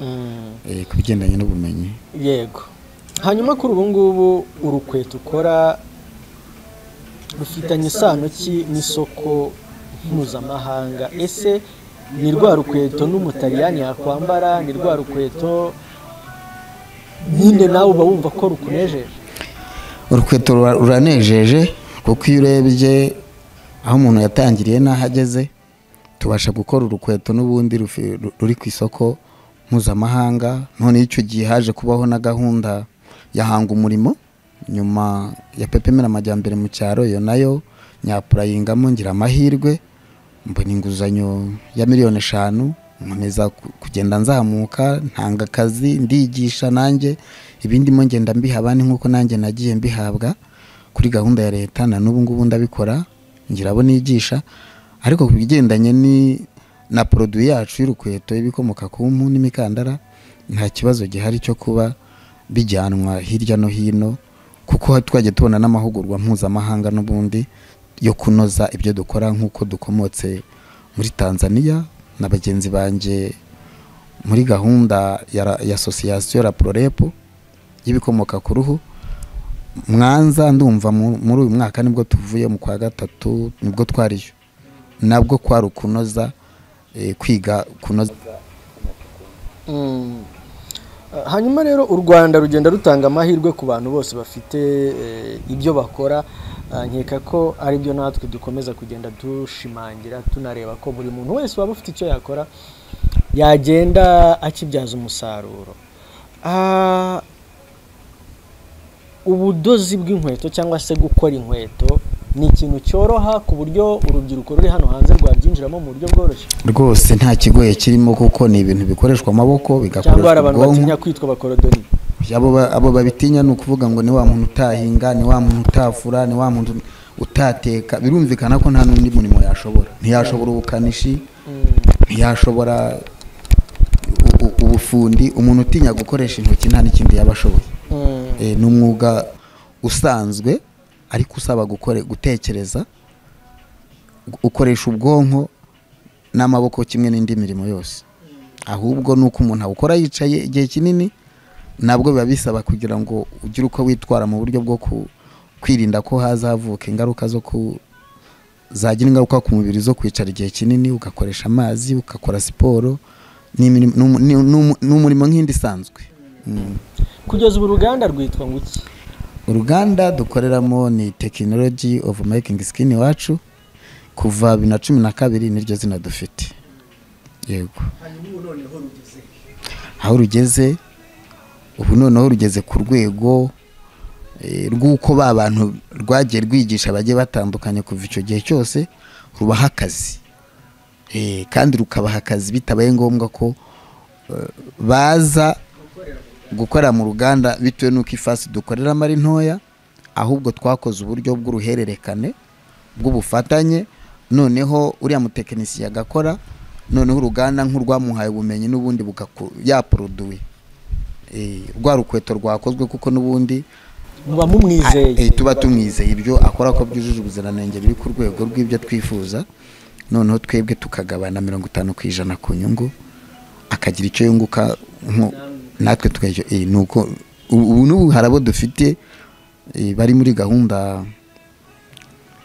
Eh, ku bigendanye n'ubumenyi yego hanyuma kuri ubu ngubu urukweto ukora rufitanye isano ki n'isoko mpuzamahanga ese ni rwa rukweto n'umutaliyani yakwambara ni rwa rukweto nyine nawe uba wumva ko rukunejeje urukweto rura- ruranejeje kuko iyo urebye aho umuntu yatangiriye n'aho ageze tubasha gukora urukweto n'ubundi rufi- ru- ruri ku isoko mpuzamahanga none icyo gihe haje kubaho na gahunda ya hanga umurimo nyuma ya pepemera amajyambere mu cyaro iyo nayo nyapurayingamo ngira amahirwe mbona inguzanyo ya miliyoni eshanu nkomeza ku- kugenda nzamuka ntanga akazi ndigisha nanjye ibindimo ngenda mbiha abandi nk'uko nanjye nagiye mbihabwa kuri gahunda ya leta na n'ubu ngubu ndabikora ngira abo nigisha ariko ku bigendanye ni- na poroduwi yacu y'urukweto ibikomoka ku mpu n'imikandara nta kibazo gihari cyo kuba bijyanwa hirya no hino kuko twagiye tubona n'amahugurwa mpuzamahanga n'ubundi yo kunoza ibyo dukora nk'uko dukomotse muri tanzania na bagenzi banjye muri gahunda ya ra- ya asosiyasiyo rapurorepo y'ibikomoka ku ruhu mwanza ndumva mu- muri uyu mwaka nibwo tuvuye mu kwa gatatu nibwo twariyo nabwo kwari ukunoza eh, kwiga kunoza hanyuma rero u rwanda rugenda rutanga amahirwe ku bantu bose bafite eh, ibyo bakora Ah, nkeka ko ari byo natwe dukomeza kugenda dushimangira tunareba ko buri muntu wese waba ufite icyo yakora yagenda akibyaza umusaruro Ah, ubudozi bw'inkweto cyangwa se gukora inkweto ni ikintu cyoroha ku buryo urubyiruko ruri hano hanze rwabyinjiramo mu buryo bworoshye rwose nta kigoye kirimo kuko ni ibintu bikoreshwa amaboko cyangwa hari bigakoreshwa abantu ubwonko batinya kwitwa abakorodoni abo ba- abo babitinya ni ukuvuga ngo ni wa muntu utahinga ni wa muntu utafura ni wa muntu utateka birumvikana ko nta n'undi murimo yashobora ntiyashobora ubukanishi ntiyashobora u- u- ubufundi umuntu utinya gukoresha intoki nta n'ikindi yaba ashoboye Eh, ni umwuga usanzwe ariko usaba gukore gutekereza gu- ukoresha ubwonko n'amaboko kimwe n'indi mirimo yose ahubwo ni uko umuntu awukora yicaye igihe kinini nabwo biba bisaba kugira ngo ugire uko witwara mu buryo bwo ku- kwirinda ko hazavuka ingaruka zo ku zagira ingaruka ku mubiri zo kwicara igihe kinini ugakoresha amazi ugakora siporo n'imirimo- n'umu- n'u- n'umu- n'umurimo nk'indi isanzwe Mm. kugeza ubu uruganda rwitwa ngo iki uruganda dukoreramo ni tekinoloji ofu makingi sikini wacu kuva bibiri na cumi na kabiri niryo zina dufite yego aho rugeze ubu noneho rugeze ku rwego eh, rw'uko ba bantu rwagiye rwigisha bagiye batandukanye kuva icyo gihe cyose rubaha akazi Eh, kandi rukabaha akazi bitabaye ngombwa ko eh, baza gukorera mu ruganda bitewe n'uko ifasi dukoreramo ari ntoya ahubwo twakoze uburyo bw'uruhererekane bw'ubufatanye noneho uriya mutekinisiye agakora noneho uruganda nk'urwamuhaye ubumenyi n'ubundi bugaku- yaporoduwi Eh, rwa rukweto rwakozwe kuko n'ubundi muba Eh, mumwizeye tuba tumwizeye ibyo akora ko byujuje ubuziranenge biri ku rwego rw'ibyo twifuza noneho twebwe tukagabana mirongo itanu ku ijana ku nyungu akagira icyo yunguka nko- natwe tukajya eh, ni uko ubu ubu n'ubu hari abo dufite eh, bari muri gahunda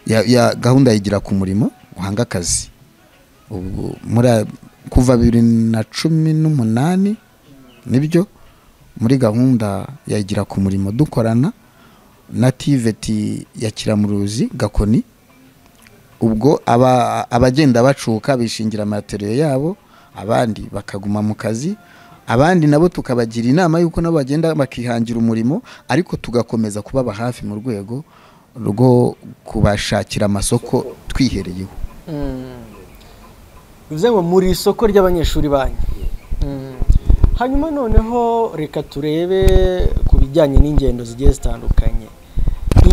ya, ya gahunda yigira ku murimo uhanga akazi ubu muri aya- kuva bibiri na cumi n'umunani nibyo muri gahunda yagira ku murimo dukorana na tiveti ya kiramuruzi gakoni ubwo aba- abagenda bacuka bishingira materiyo yabo abandi bakaguma mu kazi abandi nabo tukabagira inama y'uko nabo bagenda bakihangira umurimo ariko tugakomeza kubaba hafi mu rwego rwo kubashakira amasoko twihereyeho bivuze ngo muri isoko ry'abanyeshuri banyu Mm. hanyuma noneho reka turebe ku bijyanye n'ingendo zigiye zitandukanye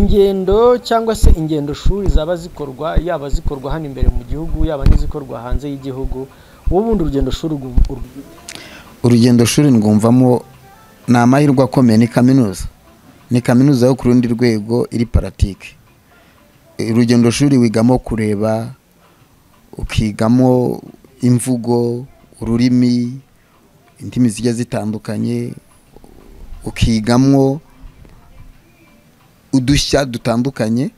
ingendo cyangwa se ingendo shuri zaba zikorwa yaba zikorwa hano imbere mu gihugu yaba n'izikorwa hanze y'igihugu wowe ubundi urugendo shuri urwu- urwu- urugendo shuri ndwumvamo ni amahirwe akomeye ni kaminuza ni kaminuza yo ku rundi rwego iri paratike urugendo shuri wigamo kureba ukigamo imvugo ururimi indimi zigiye zitandukanye ukigamwo udushya dutandukanye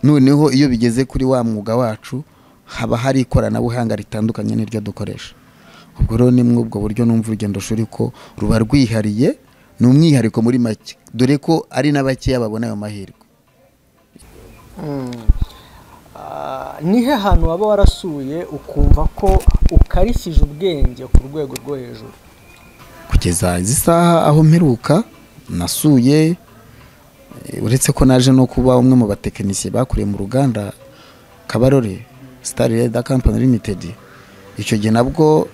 noneho iyo bigeze kuri wa mwuga wacu haba hari ikoranabuhanga ritandukanye n'iryo dukoresha ubwo rero ni muri ubwo buryo numva urugendo shuri ko ruba rwihariye ni umwihariko muri make dore ko ari na bakeya babona ayo mahirwe ni he hantu waba warasuye ukumva ko ukarishije ubwenge ku rwego rwo hejuru kugeza izi saha aho mperuka nasuye eh, uretse ko naje no kuba umwe mu batekinisiye bakuriye mu ruganda kabarore star reda company limited icyo gihe nabwo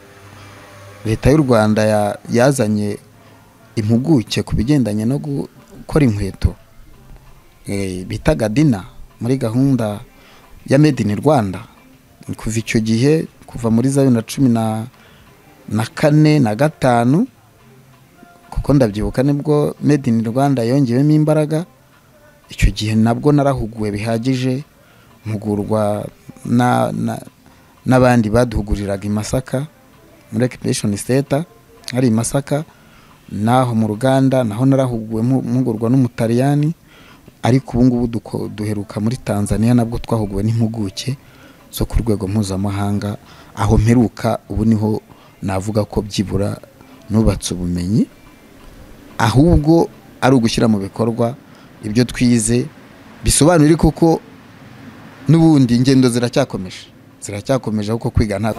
leta y'u rwanda ya- yazanye impuguke ku bigendanye no gukora inkweto eh, bitaga dina muri gahunda ya made in rwanda kuva icyo gihe kuva muri za bibiri na cumi na na kane na gatanu kuko ndabyibuka nibwo made in rwanda yongewemo imbaraga icyo gihe nabwo narahuguwe bihagije mpugurwa na- na- n'abandi baduhuguriraga i masaka muri occupation center hari i masaka naho mu ruganda naho narahuguwe mpu- mpugurwa n'umutaliyani ariko ubu ngubu duko- duheruka muri tanzania nabwo twahuguwe n'impuguke zo ku rwego mpuzamahanga aho mperuka ubu niho navuga ko byibura nubatse ubumenyi ahubwo ari ugushyira mu bikorwa ibyo twize bisobanura koko n'ubundi ingendo ziracyakomeje ziracyakomeje kuko kwiga nta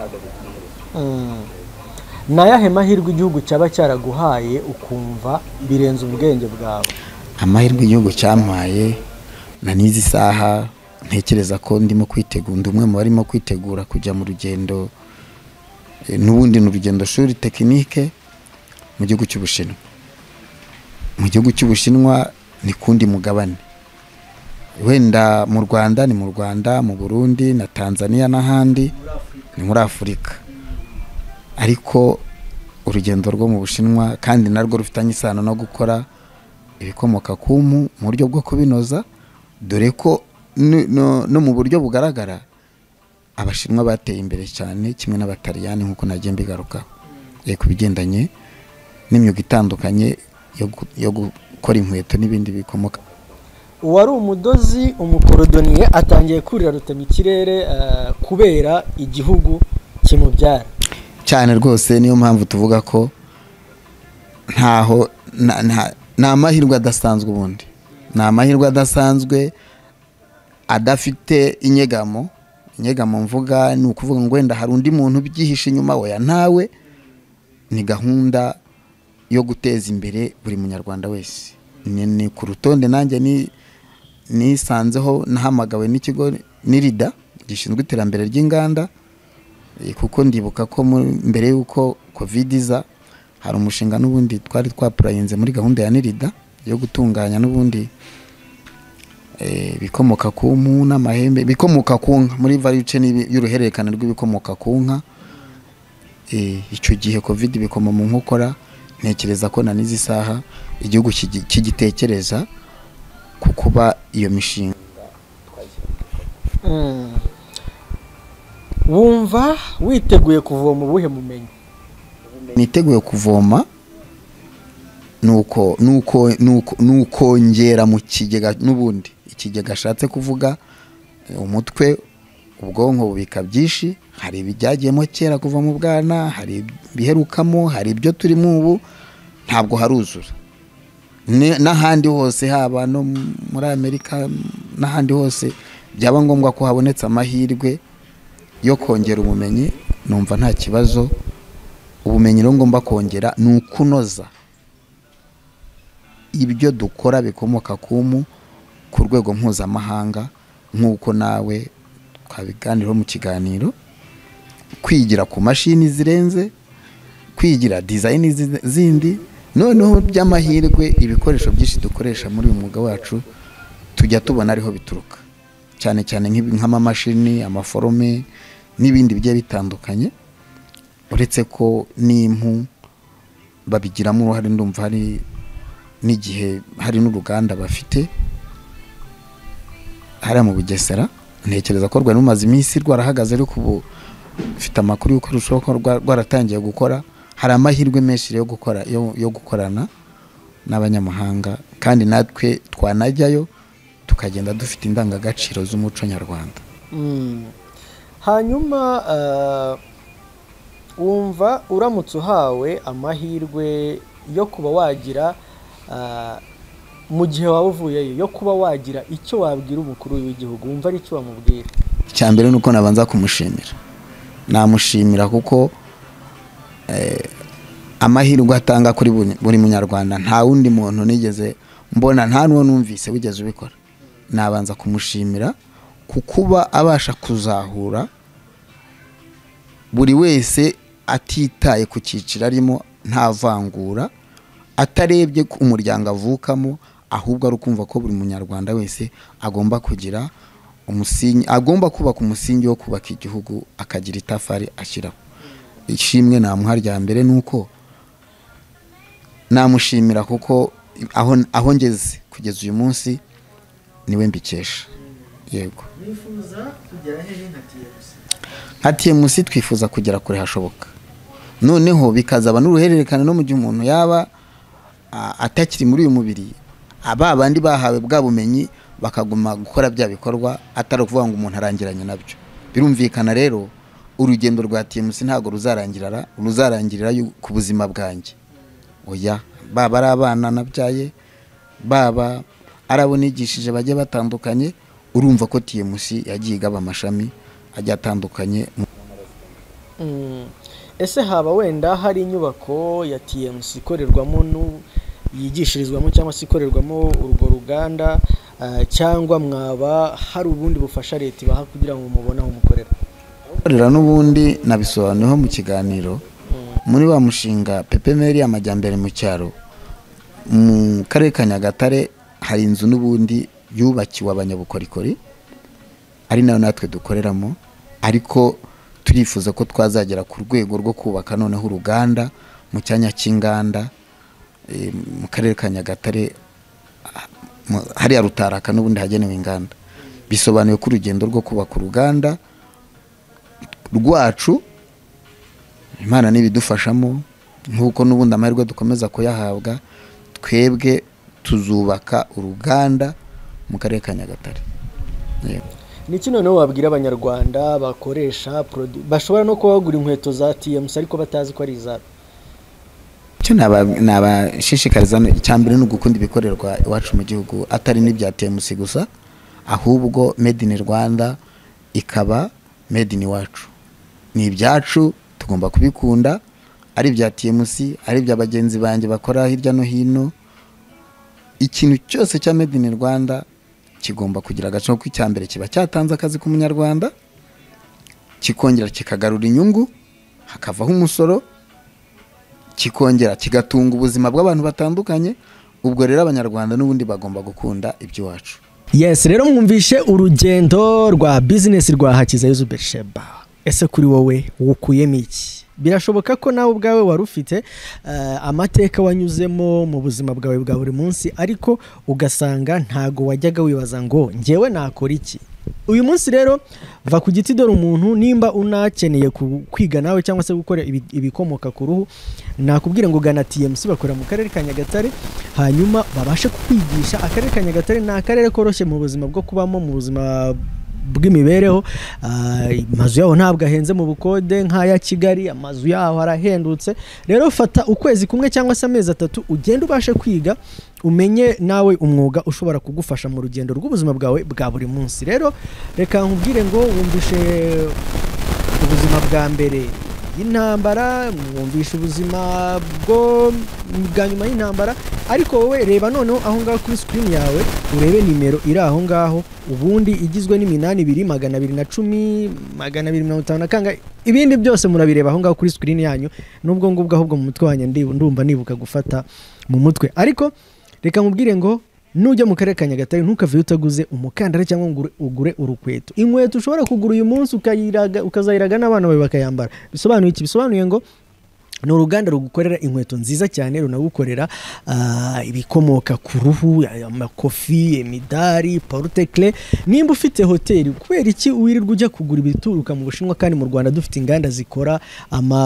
ni ayahe mahirwe igihugu cyaba cyaraguhaye ukumva birenze ubwenge bwawe amahirwe igihugu cyampaye na n'izi saha ntekereza ko ndimo kwitegura ndi umwe mu barimo kwitegura kujya mu rugendo eh, n'ubundi ni urugendo shuri tekinike mu gihugu cy'ubushinwa mu gihugu cy'ubushinwa ni kundi mugabane wenda mu rwanda ni mu rwanda mu burundi na tanzania n'ahandi ni muri afurika ariko urugendo rwo mu bushinwa kandi narwo rufitanye isano no gukora ibikomoka ku mpu mu buryo bwo kubinoza dore ko ni- no no mu buryo bugaragara abashinwa bateye imbere cyane kimwe n'abataliyani nk'uko nagiye mbigarukaho Eh, ku bigendanye n'imyuga itandukanye yo gu- yo gukora inkweto n'ibindi bikomoka uwari umudozi umukorodoniye atangiye kurira rutema ikirere eh, kubera igihugu kimubyara cyane rwose niyo mpamvu tuvuga ko ntaho na- nta- ni amahirwe adasanzwe ubundi ni amahirwe adasanzwe adafite inyegamo inyegamo mvuga ni ukuvuga ngo wenda hari undi muntu ubyihishe inyuma we ntawe ni gahunda yo guteza imbere buri munyarwanda wese ni, ni ku rutonde nanjye ni nisanzeho nahamagawe n'ikigo n'irida gishinzwe iterambere ry'inganda Eh, kuko ndibuka ko mu- mbere y'uko covid iza hari umushinga n'ubundi twari twapurayinze muri gahunda ya nirida yo gutunganya n'ubundi eh, ibikomoka ku mpu n'amahembe ibikomoka ku nka muri value chain y'ibi- y'uruhererekane rw'ibikomoka ku nka Eh, icyo gihe covid bikoma mu nkokora ntekereza ko na n'izi saha igihugu kigi- kigitekereza ku kuba iyo mishinga Mm. wumva witeguye kuvoma ubuhe bumenyi niteguye kuvoma nuko nuko nuko nukongera mu kigega n'ubundi ikigega ashatse kuvuga eh, umutwe ubwonko bubika byinshi hari ibyagiyemo kera kuva mu bwana hari ibiherukamo hari ibyo turimo ubu ntabwo haruzura Ni- n'ahandi hose haba no muri amerika n'ahandi hose byaba ngombwa ko habonetse amahirwe yo kongera ubumenyi numva nta kibazo ubumenyi rero ngomba kongera ni ukunoza ibyo dukora bikomoka ku mpu ku rwego mpuzamahanga nk'uko nawe twabiganiraho mu kiganiro kwigira ku mashini zirenze kwigira dizayini zi- zindi noneho by'amahirwe ibikoresho byinshi dukoresha muri uyu mwuga wacu tujya tubona ariho bituruka cyane cyane nk'ibi- nk'amamashini amaforome n'ibindi bigiye bitandukanye uretse ko n'impu babigiramo uruhare ndumva hari n'igihe hari n'uruganda bafite hariya mu bugesera ntekereza ko rwari rumaze iminsi rwarahagaze ariko ubu mfite amakuru y'uko rushaho kuba rwa- rwaratangiye gukora hari amahirwe menshi yo gukora yo, yo gukorana n'abanyamahanga kandi natwe twanajyayo tukagenda dufite indangagaciro z'umuco nyarwanda Mm. hanyuma ah, wumva uramutse uhawe amahirwe yo kuba wagira ah, mu gihe waba uvuyeyo yo kuba wagira icyo wabwira umukuru w'igihugu wumva ari icyo wamubwira icya mbere ni uko nabanza kumushimira namushimira kuko eh, amahirwe atanga kuri buri- buri munyarwanda nta wundi muntu nigeze mbona nta n'uwo numvise wigeze ubikora nabanza kumushimira ku kuba abasha kuzahura buri wese atitaye ku cyiciro arimo nta vangura atarebye ku umuryango avukamo ahubwo ari ukumva ko buri munyarwanda wese agomba kugira umusingi agomba kubaka umusingi wo kubaka igihugu akagira itafari ashyiraho ishimwe namuha rya mbere ni uko namushimira kuko aho aho ngeze kugeza uyu munsi niwe mbikesha yego nka TMC twifuza kugera kure hashoboka noneho bikazaba n'uruhererekane no mu gihe umuntu yaba a- atakiri muri uyu mubiri aba bandi bahawe bwa bumenyi bakaguma gukora bya bikorwa atari ukuvuga ngo umuntu arangiranye nabyo birumvikana rero urugendo rwa TMC ntabwo ruzarangirira ruzarangirira yu- ku buzima bwanjye oya baba ari abana nabyaye baba ari abo nigishije bagiye batandukanye urumva ko TMC yagiye igaba amashami agiye atandukanye Mm. ese haba wenda hari inyubako ya TMC ikorerwamo nu- yigishirizwamo cyangwa se ikorerwamo urwo ruganda ah, cyangwa mwaba hari ubundi bufasha leta ibaha kugira ngo mubone aho mukorera gukorera n'ubundi nabisobanuyeho mu kiganiro muri wa mushinga pepemeri amajyambere mu cyaro mu karere ka nyagatare hari inzu n'ubundi yubakiwe abanyabukorikori ari nayo natwe dukoreramo ariko turifuza ko twazagera ku rwego rwo kubaka noneho uruganda mu cyanya cy'inganda eh, mu karere ka nyagatare mu- hariya rutaraka n'ubundi hagenewe inganda bisobanuye ko urugendo rwo kubaka uruganda rwacu imana n'ibidufashamo nk'uko n'ubundi amahirwe dukomeza kuyahabwa twebwe tuzubaka uruganda mu karere ka nyagatare Yego. niki noneho wabwira abanyarwanda bakoresha produ- bashobora no kuba bagura inkweto za TMC ariko batazi ko ari izabo icyo naba- nabashishikariza ni- icya mbere ni ugukunda ibikorerwa iwacu mu gihugu atari n'ibya temusi gusa ahubwo made in rwanda ikaba made in iwacu ni ibyacu tugomba kubikunda ari ibya temusi ari ibya bagenzi banjye bakora hirya no hino ikintu cyose cya made in rwanda kigomba kugira agaciro ko icya mbere kiba cyatanze akazi ku munyarwanda kikongera kikagarura inyungu hakavaho umusoro kikongera kigatunga ubuzima bw'abantu batandukanye ubwo rero abanyarwanda n'ubundi bagomba gukunda iby'iwacu yes rero mwumvishe urugendo rwa bizinesi rwa hakiza yuzu berisheba ese kuri wowe wukuyemo iki birashoboka ko nawe ubwawe wari ufite eh, amateka wanyuzemo mu buzima bwawe bwa buri munsi ariko ugasanga ntago wajyaga wibaza ngo njyewe nakora iki uyu munsi rero va ku giti dore umuntu nimba unakeneye ku- kwiga nawe cyangwa se gukora ibi- ibikomoka ku ruhu nakubwira ngo gana TMC bakora mu karere ka Nyagatare hanyuma babashe kukwigisha akarere ka Nyagatare ni akarere koroshye mu buzima bwo kubamo mu buzima bw'imibereho Ah, amazu yaho ntabwo ahenze mu bukode nk'aya Kigali amazu yaho arahendutse rero fata ukwezi kumwe cyangwa se amezi atatu ugende ubashe kwiga umenye nawe umwuga ushobora kugufasha mu rugendo rw'ubuzima bwawe bwa buri munsi rero reka nkubwire ngo wumvishe ubuzima bwa mbere y'intambara mwumvisha ubuzima bwo bwa nyuma y'intambara ariko wowe reba noneho aho ngaho kuri screen yawe urebe nimero iri aho ngaho ubundi igizwe n'iminani ibiri magana abiri na cumi magana abiri mirongo itanu na kangahe ibindi byose murabireba aho ngaho kuri screen yanyu n'ubwo ngubwo ahubwo mu mutwe wanjye ndi- ndumva nibuka gufata mu mutwe ariko reka nkubwire ngo nujya mu karere ka nyagatare ntukave utaguze umukandara cyangwa ngo ugure- ugure urukweto inkweto ushobora kugura uyu munsi ukayiraga- ukazayiraga n'abana bawe bakayambara bisobanuye iki bisobanuye ngo ni uruganda rugukorera inkweto nziza cyane runagukorera ah, ibikomoka ku ruhu amakofi imidari porutekle nimba ufite hoteli kubera iki wirirwa ujya kugura ibituruka mu bushinwa kandi mu rwanda dufite inganda zikora ama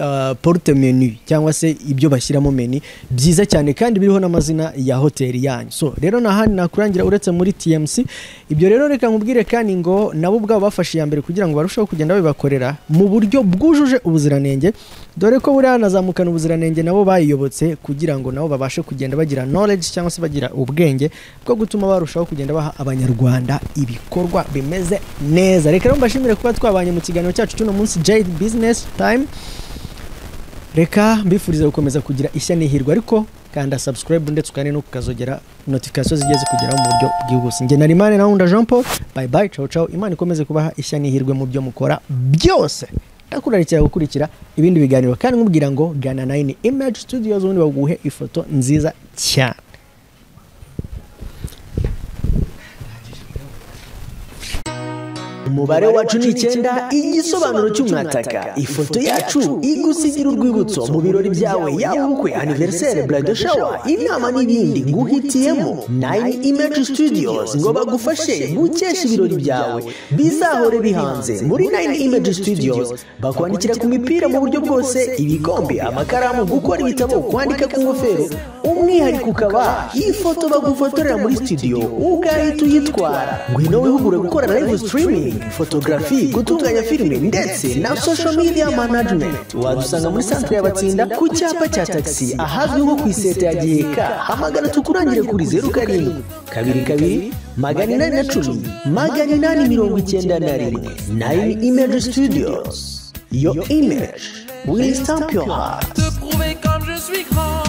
ah, porute menu cyangwa se ibyo bashyiramo menu byiza cyane kandi biriho n'amazina ya hoteli yanyu so rero nta handi nakurangira uretse muri tmc ibyo rero reka nkubwire kandi ngo nabo ubwabo bafashe iya mbere kugira ngo barusheho kugenda babibakorera mu buryo bwujuje ubuziranenge dore ko buriya hanazamukana ubuziranenge nabo bayiyobotse kugira ngo nabo babashe kugenda bagira knowledge cyangwa se bagira ubwenge bwo gutuma barushaho kugenda baha abanyarwanda ibikorwa bimeze neza reka rero mbashimire kuba twabanye mu kiganiro cyacu cy'uno munsi jade business time reka mbifuriza gukomeza kugira ishya n'ihirwe ariko kanda subscribe ndetse ukane no kukazogera notification zigiye zikugeraho mu buryo bwihuse njye na rimane nawe nda jean paul bye bye ciao ciao imana ikomeze kubaha ishya n'ihirwe mu byo mukora byose ndakurarikira gukurikira ibindi biganiro kandi nkubwira ngo gana nayini image studios ubundi baguhe ifoto nziza cyane umubare wacu ni icyenda igisobanuro cy'umwataka ifoto yacu igusigira urwibutso mu birori byawe yaba ubukwe aniveriseri burado shawa inama n'ibindi nguhitiyemo nayini imeji studios ngo bagufashe gukesha ibirori byawe bizahore bihanze muri nayini imeji studios bakwandikira ku mipira mu buryo bwose ibikombe amakaramu gukora ibitabo kwandika ku ngofero umwihariko ukaba ifoto bagufotorera muri studio ugahita uyitwara ngwino wihugure gukora live streaming photography gutunganya filime ndetse na social media management wadusanga muri centre y'abatsinda ku cyapa cya taxi ahazwi nko ku iseta ya giheka hamagara tukurangire kuri zeru karindwi kabiri kabiri magana inani na cumi magana inani mirongo icyenda na rimwe nine image studios your image will stamp your heart. Te prouver comme je suis grand.